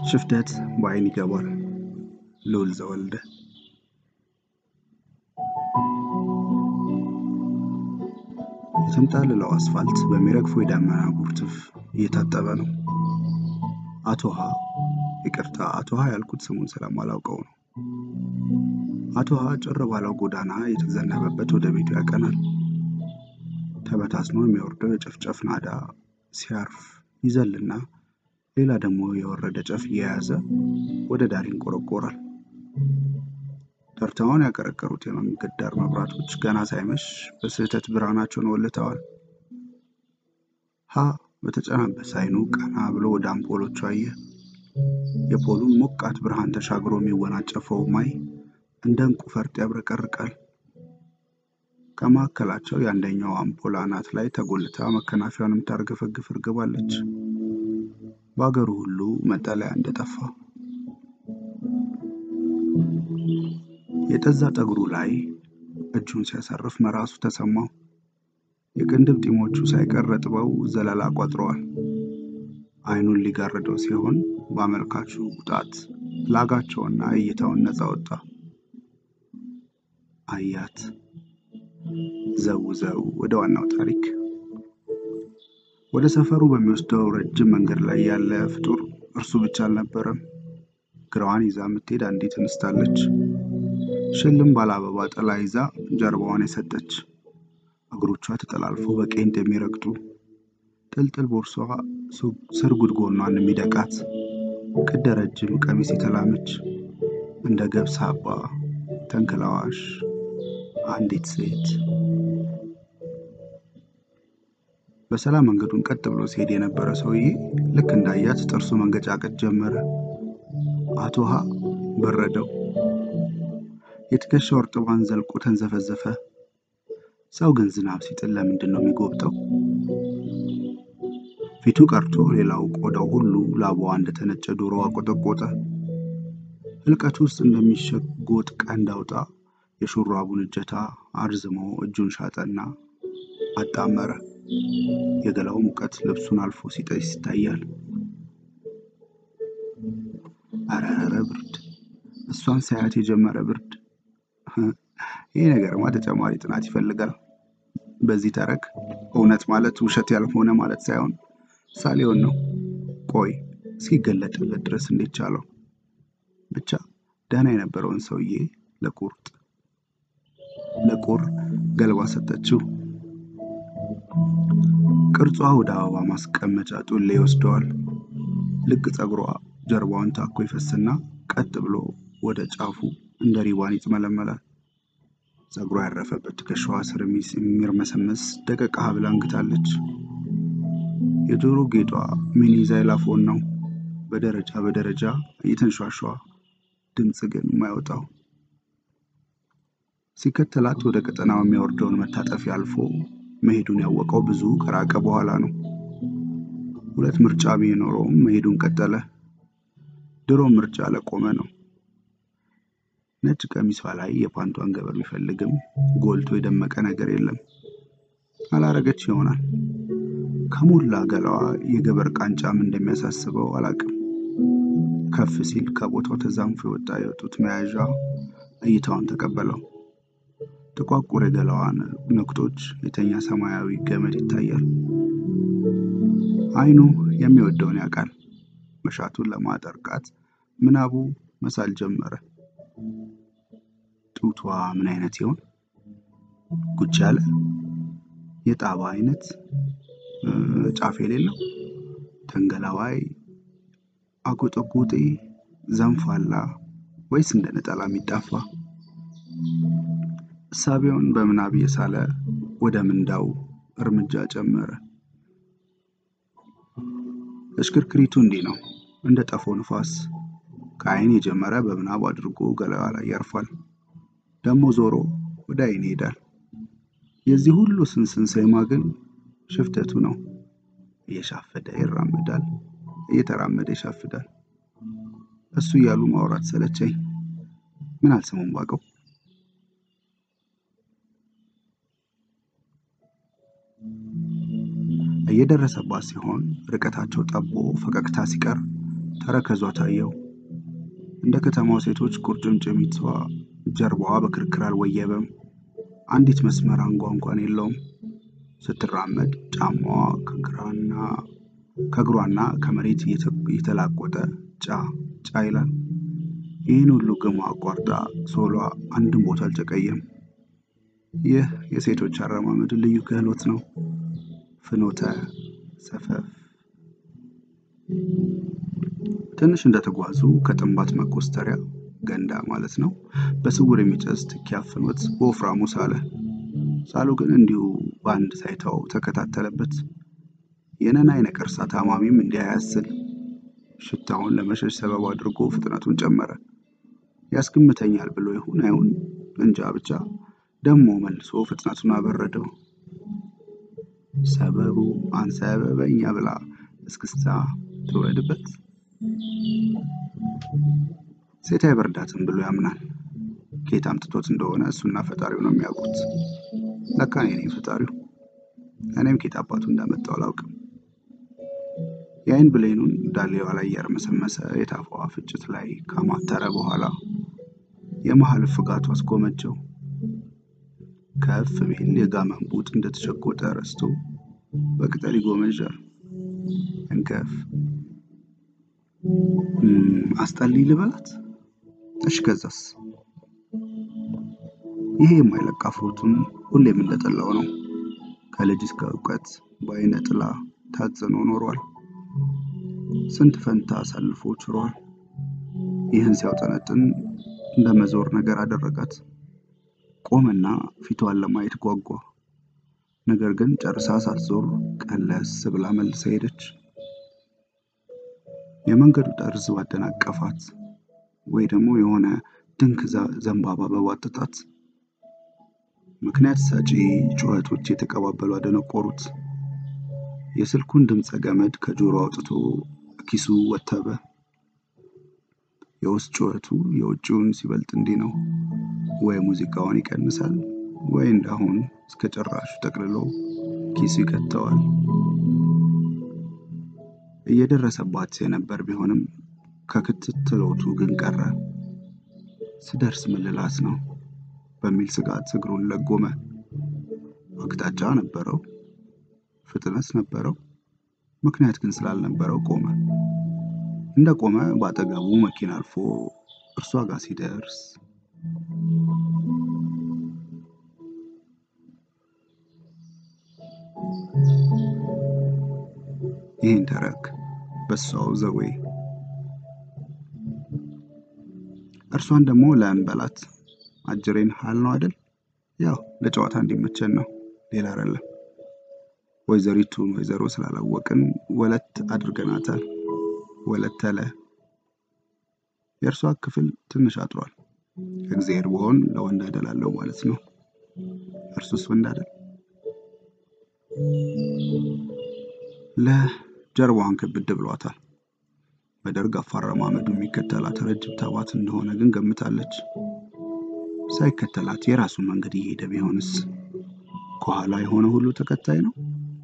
ሽፍተት በአይን ይገባል። ልዑል ዘወልደ የተንጣለለው አስፋልት በሚረግፈው የደመና ጉርትፍ እየታጠበ ነው። አቶ ሀ ይቅርታ፣ አቶ ሀ ያልኩት ስሙን ስለማላውቀው ነው። አቶ ሀ ጭር ባለው ጎዳና የተዘነበበት ወደ ቤቱ ያቀናል። ተበታትኖ የሚወርደው የጨፍጨፍ ናዳ ሲያርፍ ይዘልና ሌላ ደግሞ የወረደ ጨፍ እየያዘ ወደ ዳር ይንቆረቆራል። ተርታውን ያቀረቀሩት የመንገድ ዳር መብራቶች ገና ሳይመሽ በስህተት ብርሃናቸውን ወልተዋል። ሀ በተጨናበሰ አይኑ ቀና ብሎ ወደ አምፖሎቹ አየ። የፖሉን ሞቃት ብርሃን ተሻግሮ የሚወናጨፈው ማይ እንደ ዕንቁ ፈርጥ ያብረቀርቃል። ከመካከላቸው የአንደኛው አምፖል አናት ላይ ተጎልታ መከናፊያውን የምታርገፈግፍ እርግብ አለች። በአገሩ ሁሉ መጠለያ እንደጠፋ የጠዛ ጠጉሩ ላይ እጁን ሲያሳርፍ መራሱ ተሰማው። የቅንድብ ጢሞቹ ሳይቀር ረጥበው ዘለላ ቋጥረዋል። አይኑን ሊጋርደው ሲሆን በአመልካቹ ጣት ላጋቸውና እይታውን ነፃ ወጣ። አያት ዘው ዘው ወደ ዋናው ታሪክ ወደ ሰፈሩ በሚወስደው ረጅም መንገድ ላይ ያለ ፍጡር እርሱ ብቻ አልነበረም። ግራዋን ይዛ የምትሄድ አንዲት እንስት አለች። ሽልም ባለ አበባ ጥላ ይዛ ጀርባዋን የሰጠች እግሮቿ ተጠላልፎ በቄንጥ የሚረግጡ ጥልጥል ቦርሷ ስርጉድ ጎኗን የሚደቃት ቅደ ረጅም ቀሚስ የተላመች እንደ ገብስ አባ ተንክላዋሽ አንዲት ሴት በሰላም መንገዱን ቀጥ ብሎ ሲሄድ የነበረ ሰውዬ ልክ እንዳያት ጥርሱ መንገጫቀጭ ጀመረ። አቶ ሀ በረደው። የትከሻው እርጥቧን ዘልቆ ተንዘፈዘፈ። ሰው ግን ዝናብ ሲጥል ለምንድን ነው የሚጎብጠው? ፊቱ ቀርቶ ሌላው ቆዳው ሁሉ ላባዋ እንደተነጨ ዶሮ አቆጠቆጠ። ህልቀቱ ውስጥ እንደሚሸጎጥ ቀንድ አውጣ የሹራቡን እጀታ አርዝሞ እጁን ሻጠና አጣመረ። የገላው ሙቀት ልብሱን አልፎ ሲጠስ ይታያል። አረረ ብርድ! እሷን ሳያት የጀመረ ብርድ! ይህ ነገርማ ተጨማሪ ጥናት ይፈልጋል። በዚህ ተረክ እውነት ማለት ውሸት ያልሆነ ማለት ሳይሆን ሳሌውን ነው። ቆይ እስኪገለጥለት ድረስ እንዴት ቻለው? ብቻ ደህና የነበረውን ሰውዬ ለቁርጥ ለቁር ገልባ ሰጠችው። ቅርጿ ወደ አበባ ማስቀመጫ ጡሌ ይወስደዋል። ልቅ ፀጉሯ ጀርባዋን ታኮ ይፈስና ቀጥ ብሎ ወደ ጫፉ እንደ ሪባን ይጥመለመላል። ፀጉሯ ያረፈበት ትከሻዋ ስር የሚርመሰመስ ደቀቅ ሐብል አንግታለች። የጆሮ ጌጧ ሚኒ ዛይላፎን ነው። በደረጃ በደረጃ እየተንሿሿ ድምፅ ግን የማይወጣው ሲከተላት ወደ ቀጠናው የሚወርደውን መታጠፊያ አልፎ መሄዱን ያወቀው ብዙ ከራቀ በኋላ ነው። ሁለት ምርጫ ቢኖረውም መሄዱን ቀጠለ። ድሮ ምርጫ ለቆመ ነው። ነጭ ቀሚሷ ላይ የፓንቷን ገበር ቢፈልግም ጎልቶ የደመቀ ነገር የለም። አላረገች ይሆናል። ከሞላ ገላዋ የገበር ቃንጫም እንደሚያሳስበው አላቅም። ከፍ ሲል ከቦታው ተዛንፎ የወጣ የጡት መያዣ እይታውን ተቀበለው። ጥቋቁር የገላዋን ነቁጦች የተኛ ሰማያዊ ገመድ ይታያል። አይኑ የሚወደውን ያውቃል። መሻቱን ለማጠርቃት ምናቡ መሳል ጀመረ። ጡቷ ምን አይነት ይሆን? ጉች ያለ የጣባ አይነት ጫፍ የሌለው ተንገላዋይ፣ አጎጠጎጤ፣ ዘንፋላ ወይስ እንደ ነጠላ የሚጣፋ? እሳቤውን በምናብ እየሳለ ወደ ምንዳው እርምጃ ጨመረ። እሽክርክሪቱ እንዲህ ነው፣ እንደ ጠፎ ንፋስ ከአይን የጀመረ በምናብ አድርጎ ገላዋ ላይ ያርፋል። ደግሞ ዞሮ ወደ አይን ይሄዳል። የዚህ ሁሉ ስንስን ሴማ ግን ሽፍተቱ ነው። እየሻፈደ ይራመዳል፣ እየተራመደ ይሻፍዳል። እሱ እያሉ ማውራት ሰለቸኝ። ምን አልሰሙም ባቀው እየደረሰባት ሲሆን ርቀታቸው ጠቦ ፈገግታ ሲቀር ተረከዟ ታየው። እንደ ከተማው ሴቶች ቁርጭምጭሚቷ ጀርባዋ በክርክር አልወየበም። አንዲት መስመር አንጓ እንኳን የለውም። ስትራመድ ጫማዋ ከግራና ከእግሯና ከመሬት እየተላቆጠ ጫ ጫ ይላል። ይህን ሁሉ ግማ አቋርጣ ሶሏ አንድም ቦታ አልጨቀየም። ይህ የሴቶች አረማመድ ልዩ ክህሎት ነው። ፍኖተ ሰፈፍ ትንሽ እንደተጓዙ ከጥንባት መኮስተሪያ ገንዳ ማለት ነው በስውር የሚጨስ ትኪያ ፍኖት በወፍራሙ ሳለ። ሳሉ ግን እንዲሁ በአንድ ሳይታው ተከታተለበት። የነናይ ነቀርሳ ታማሚም እንዲያያስል ሽታውን ለመሸሽ ሰበብ አድርጎ ፍጥነቱን ጨመረ። ያስገምተኛል ብሎ ይሁን አይሁን እንጃ ብቻ ደሞ መልሶ ፍጥነቱን አበረደው። ሰበቡ አንሰበበኛ ብላ እስክስታ ትውረድበት። ሴት አይበርዳትም ብሎ ያምናል። ከየት አምጥቶት እንደሆነ እሱና ፈጣሪው ነው የሚያውቁት። ለካ እኔ ነኝ ፈጣሪው። እኔም ከየት አባቱ እንዳመጣው አላውቅም። የአይን ብሌኑን ዳሌዋ ላይ እያርመሰመሰ የታፋዋ ፍጭት ላይ ካማተረ በኋላ የመሀል ፍጋቱ አስጎመጀው። ከፍ ቢል የጋመን ቡጥ እንደተሸጎጠ ረስቶ በቅጠል ይጎመዣል። እንከፍ አስጠልይ ልበላት? እሺ ከዛስ? ይሄ የማይለቅ አፍሮቱን ሁሌም እንደጠላው ነው። ከልጅ እስከ እውቀት በአይነ ጥላ ታጽኖ ኖሯል። ስንት ፈንታ አሳልፎ ችሯል። ይህን ሲያውጠነጥን እንደ መዞር ነገር አደረጋት። ቆመና ፊቷን ለማየት ጓጓ። ነገር ግን ጨርሳ ሳትዞር ቀለስ ብላ መልሳ ሄደች። የመንገዱ ጠርዝ ባደናቀፋት ወይ ደግሞ የሆነ ድንክ ዘንባባ በዋጠጣት ምክንያት ሰጪ ጩኸቶች የተቀባበሉ አደነቆሩት። የስልኩን ድምፀ ገመድ ከጆሮ አውጥቶ ኪሱ ወተበ። የውስጥ ጩኸቱ የውጭውን ሲበልጥ እንዲህ ነው። ወይ ሙዚቃውን ይቀንሳል፣ ወይ እንዳሁን እስከ ጭራሹ ጠቅልሎ ኪሱ ይከተዋል። እየደረሰባት የነበር ቢሆንም ከክትትሎቱ ግን ቀረ። ስደርስ ምልላት ነው በሚል ስጋት እግሩን ለጎመ። አቅጣጫ ነበረው፣ ፍጥነት ነበረው። ምክንያት ግን ስላልነበረው ቆመ። እንደ ቆመ በአጠገቡ መኪና አልፎ እርሷ ጋር ሲደርስ ይህን ተረክ በሷው ዘዌ እርሷን ደግሞ ለእንበላት አጅሬን ሀል ነው አይደል? ያው ለጨዋታ እንዲመቸን ነው፣ ሌላ አይደለም። ወይዘሪቱን ወይዘሮ ስላላወቅን ወለት አድርገናታል። ወለት ተለ የእርሷ ክፍል ትንሽ አጥሯል። እግዚአብሔር በሆን ለወንድ አደላለው ማለት ነው። እርሱስ ወንድ አይደል? ለጀርባዋን ክብድ ብሏታል። በደርግ አፋረማመዱ የሚከተላት ረጅም ተባት እንደሆነ ግን ገምታለች። ሳይከተላት የራሱን መንገድ እየሄደ ቢሆንስ? ከኋላ የሆነ ሁሉ ተከታይ ነው።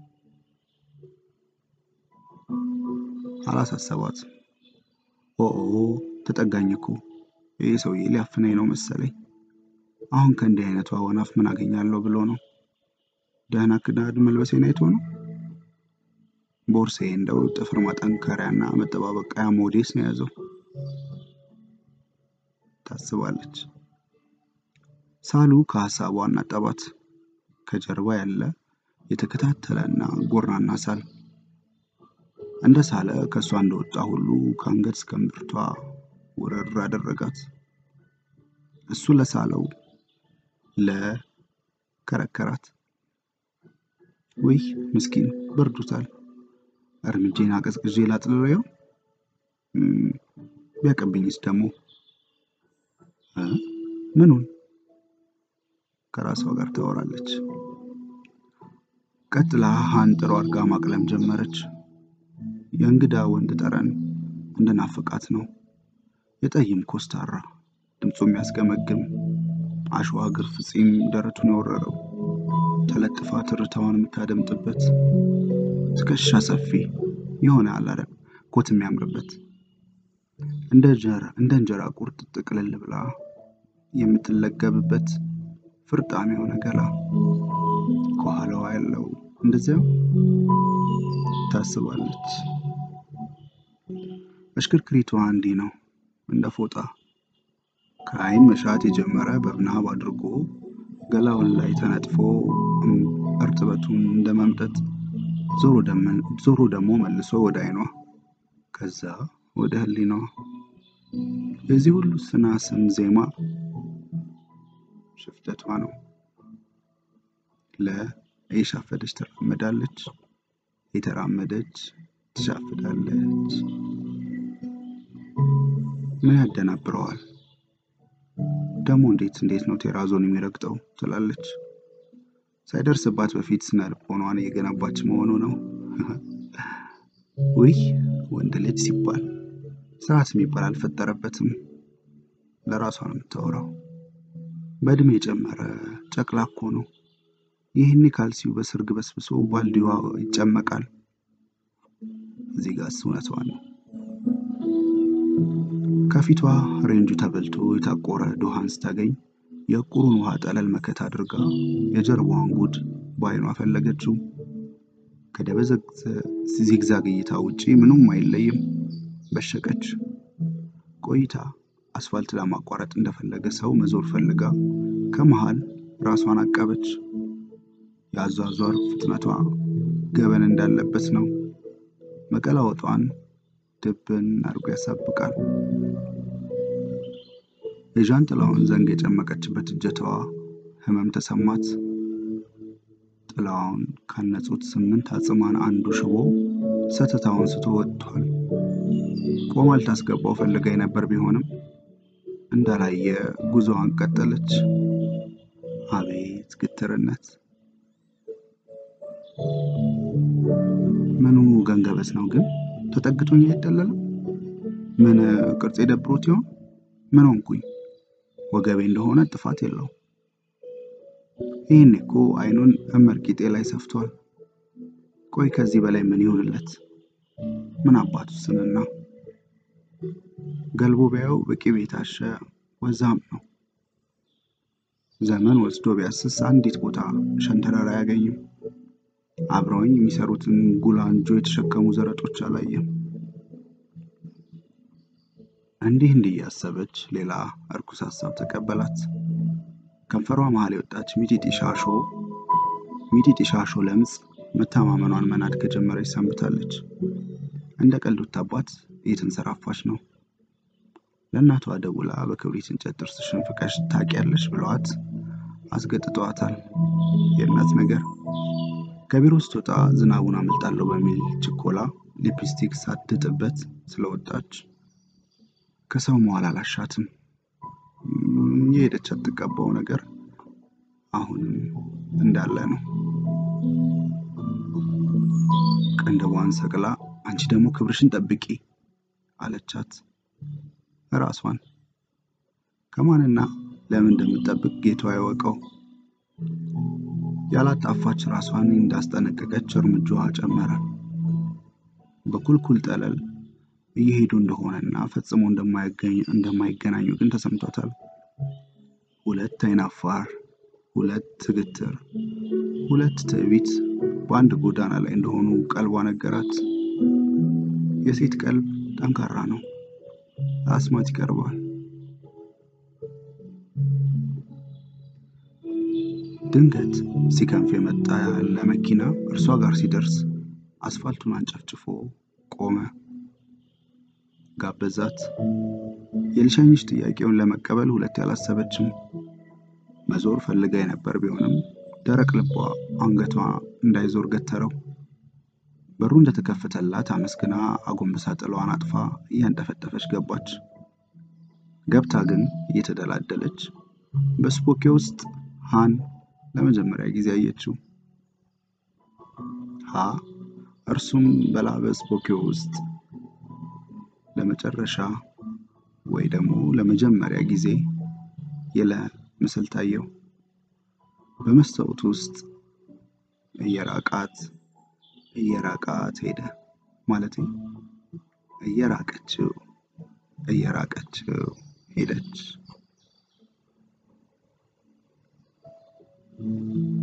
አላሳሰባት። ኦኦ ተጠጋኝ እኮ ይህ ሰውዬ ሊያፍነኝ ነው መሰለኝ። አሁን ከእንዲህ አይነቱ ወናፍ ምን አገኛለሁ ብሎ ነው። ደህና ክዳድ መልበሴን አይቶ ነው። ቦርሴ እንደው ጥፍር ማጠንከሪያና መጠባበቂያ ሞዴስ ነው የያዘው ታስባለች። ሳሉ ከሀሳቧ አናጠባት። ከጀርባ ያለ የተከታተለና ጎራና ሳል እንደ ሳለ ከእሷ እንደወጣ ሁሉ ከአንገት እስከ እምብርቷ ውርር አደረጋት። እሱ ለሳለው ለከረከራት። ውይ ምስኪን በርዶታል። እርምጄን አቀዝቅዤ ላጥልለው ቢያቀብኝስ ደግሞ ምኑን? ከራሷ ጋር ታወራለች። ቀጥላ አንጥሮ አድርጋ ማቅለም ጀመረች። የእንግዳ ወንድ ጠረን እንደናፈቃት ነው። የጠይም ኮስታራ ድምፁ የሚያስገመግም አሸዋ ግርፍ ፂም ደረቱን የወረረው ተለጥፋ ትርታዋን የምታደምጥበት ትከሻ ሰፊ የሆነ አላረም ኮት የሚያምርበት እንደ እንጀራ ቁርጥ ጥቅልል ብላ የምትለገብበት ፍርጣም የሆነ ገላ ከኋላዋ ያለው እንደዚያው ታስባለች። እሽክርክሪቷ እንዲህ ነው እንደ ፎጣ ከአይን መሻት የጀመረ በምናብ አድርጎ ገላውን ላይ ተነጥፎ እርጥበቱን እንደ መምጠጥ ዞሮ ደግሞ መልሶ ወደ አይኗ ከዛ ወደ ህሊናዋ የዚህ ሁሉ ስና ስም ዜማ ሽፍተቷ ነው። ለ እየሻፈደች ትራመዳለች፣ የተራመደች ትሻፍዳለች። ምን ያደናብረዋል ደግሞ? እንዴት እንዴት ነው ቴራዞን የሚረግጠው ትላለች። ሳይደርስባት በፊት ስነ ልቦናዋን እየገነባች መሆኑ ነው። ውይ ወንድ ልጅ ሲባል ስርዓት የሚባል አልፈጠረበትም። ለራሷ ነው የምታወራው። በእድሜ የጨመረ ጨቅላ እኮ ነው። ይህኔ ካልሲው በስርግ በስብሶ ባልዲዋ ይጨመቃል። እዚህ ጋርስ እውነቷ ነው። ከፊቷ ሬንጁ ተበልቶ የታቆረ ዶሃን ስታገኝ የቁሩን ውሃ ጠለል መከት አድርጋ የጀርባዋን ጉድ በአይኗ ፈለገችው። ከደበዘዘ ዚግዛግ እይታ ውጪ ምንም አይለይም። በሸቀች። ቆይታ አስፋልት ለማቋረጥ እንደፈለገ ሰው መዞር ፈልጋ ከመሃል ራሷን አቀበች። የአዟዟር ፍጥነቷ ገበን እንዳለበት ነው። መቀላወጧን ድብን አድርጎ ያሳብቃል። የዣንጥላውን ዘንግ የጨመቀችበት እጀታዋ ህመም ተሰማት። ጥላዋን ካነጹት ስምንት አጽማን አንዱ ሽቦ ሰተታውን ስቶ ወጥቷል። ቆማ ልታስገባው ፈልጋ የነበር ቢሆንም እንዳላየ ጉዞዋን ቀጠለች። አቤት ግትርነት! ምኑ ገንገበት ነው ግን ተጠግቶኝ አይደለለም? ምን ቅርጽ የደብሮት ይሆን? ምን ሆንኩኝ? ወገቤ እንደሆነ ጥፋት የለው። ይህን እኮ አይኑን እመርቂጤ ላይ ሰፍቷል። ቆይ ከዚህ በላይ ምን ይሆንለት? ምን አባቱ ስንና ገልቦ ቢያየው በቅቤ የታሸ ወዛም ነው። ዘመን ወስዶ ቢያስስ አንዲት ቦታ ሸንተረር አያገኝም። አብረውኝ የሚሰሩትን ጉላንጆ የተሸከሙ ዘረጦች አላየም። እንዲህ እንዲህ እያሰበች ሌላ እርኩስ ሀሳብ ተቀበላት። ከንፈሯ መሀል የወጣች ሚጢጢ ሻሾ ሚጢጢ ሻሾ ለምጽ መተማመኗን መናድ ከጀመረች ሰንብታለች። እንደ ቀልድ ወታባት እየተንሰራፋች ነው። ለእናቷ ደውላ በክብሪት እንጨት ጥርስሽን ፍቀሽ ታውቂያለሽ ብለዋት አስገጥጠዋታል። የእናት ነገር ከቢሮ ስትወጣ ዝናቡን አመልጣለሁ በሚል ችኮላ ሊፕስቲክ ሳትጥበት ስለወጣች ከሰው መዋል አላሻትም። የሄደች አትቀባው ነገር አሁንም እንዳለ ነው። ቅንድቧን ሰቅላ አንቺ ደግሞ ክብርሽን ጠብቂ አለቻት። ራሷን ከማንና ለምን እንደምትጠብቅ ጌቷ ያወቀው። ያላጣፋች ራሷን እንዳስጠነቀቀች እርምጃዋ ጨመረ። በኩልኩል ጠለል እየሄዱ እንደሆነና ፈጽሞ እንደማይገናኙ ግን ተሰምቷታል። ሁለት አይናፋር፣ ሁለት ግትር፣ ሁለት ትዕቢት በአንድ ጎዳና ላይ እንደሆኑ ቀልቧ ነገራት። የሴት ቀልብ ጠንካራ ነው፣ ለአስማት ይቀርባል። ድንገት ሲከንፍ የመጣ ያለ መኪና እርሷ ጋር ሲደርስ አስፋልቱን አንጨፍጭፎ ቆመ። ጋበዛት። የልሸኝሽ ጥያቄውን ለመቀበል ሁለት ያላሰበችም። መዞር ፈልጋ የነበር ቢሆንም ደረቅ ልቧ አንገቷ እንዳይዞር ገተረው። በሩ እንደተከፈተላት አመስግና አጎንብሳ ጥለዋን አጥፋ እያንጠፈጠፈች ገባች። ገብታ ግን እየተደላደለች በስፖኬ ውስጥ ሃን ለመጀመሪያ ጊዜ አየችው። ሀ እርሱም በላበ ስፖኬ ውስጥ ለመጨረሻ ወይ ደግሞ ለመጀመሪያ ጊዜ የለ ምስል ታየው። በመስታወት ውስጥ እየራቃት እየራቃት ሄደ። ማለት እየራቀችው እየራቀችው ሄደች።